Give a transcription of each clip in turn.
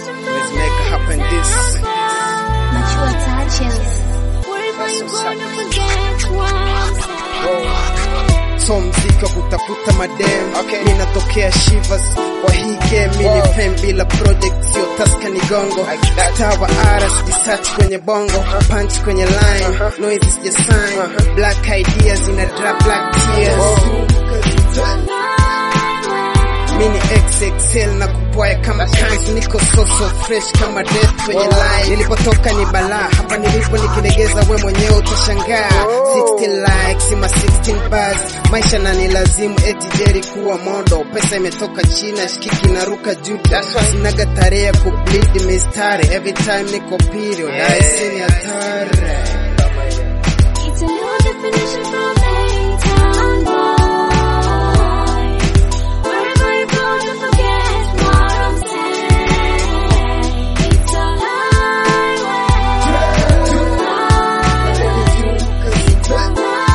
Let's make it happen this. Mature touches. So mziki wa kutafuta madem okay. Ninatokea Shivas kwa hii game mini Wow. pen bila project sio taska ni gongo tawa ara sijisearch kwenye bongo punch kwenye line noise sija sign black ideas ina drop black tears mini XXL na kupwaya kama kanzu, niko so so fresh kama death kwenye line. Nilipotoka ni balaa, hapa nilipo nikilegeza, we mwenyewe utashangaa. 16 likes ma 16 bars, maisha na nilazimu eti jeri kuwa modo. Pesa imetoka China, shikiki naruka juda, sinaga tarehe ya kubleed mistari, every time niko period, I see ni hatari. It's a new definition from A-Town boy. Wherever you go, don't forget what I'm saying. It's a highway. It's a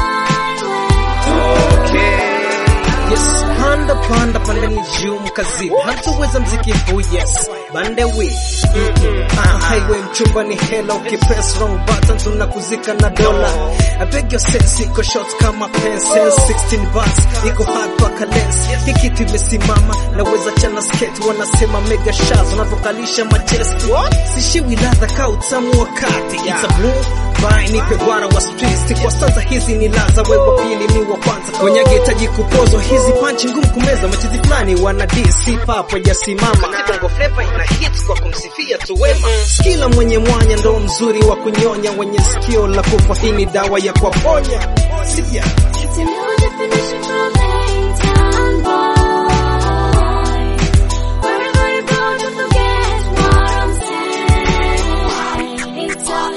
highway. Yes, panda panda panda ni juu mkazi hatuweza mziki huu yes bande we ah, highway mchumba ni hela ukipress wrong button tunakuzika na dola I beg your sense iko short kama pencil 16 bars iko hard paka lens hii kitu imesimama naweza chana skate wanasema mega shots unavyokalisha machesti sishiwi ladha ka utamu wakati it's a blue Bai nipe gwara wa streets kwa stanza hizi ni laza wewe wa pili ni wa kwanza kwenye hitaji kupozwa hizi panchi ngumu kumeza machizi fulani wana DC papo hajasimama kibongo flavor ina hits kwa kumsifia tu wema skila mwenye mwanya ndo mzuri wa kunyonya wenye sikio la kufa hii ni dawa ya kuwaponya siya It's a new definition from A-Town boy. Wherever you go, don't forget what I'm saying. It's a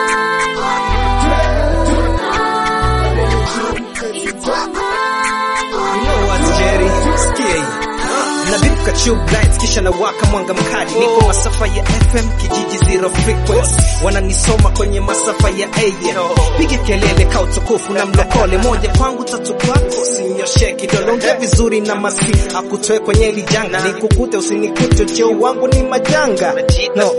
highway. It's a highway. You know what, Jerry? Sikia hii. Ah, naviruka tube lights kisha na waka mwanga mkali niko masafa ya FM kijiji zero frequency wananisoma kwenye masafa ya AM piga kelele ka utukufu na mlokole moja kwangu tatu kwako sinyoshe kidole ongea vizuri na masi akutoe kwenye hili janga nikukute usinikute cheo wangu ni majanga no.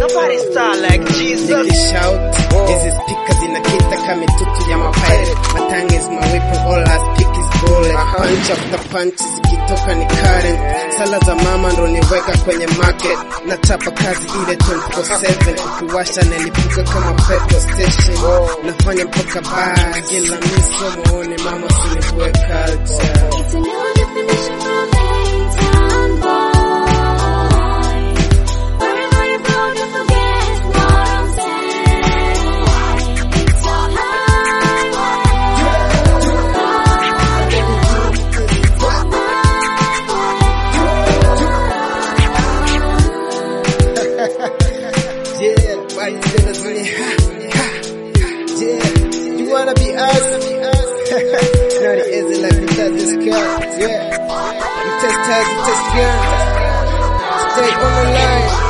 Nikishout, hizi speakers zinakita kama mitutu ya mapirate. My tongue is my weapon, all I speak is bullet. Punch after punch zikitoka ni current. Sala za mama ndo niweka kwenye market. Nachapa kazi ile 24/7 ukiwasha nilipuka kama petrol station. Nafanya mpaka bar, kila miso muone mama sinikuwe culture. It's a new definition from A-Town boy. Wherever you go, don't forget what I'm saying. It's a Yeah, why you say that's really ha, ha, yeah. You wanna be us? Not easy like we touch this girl, yeah. We test test, we test girl. Stay on the line.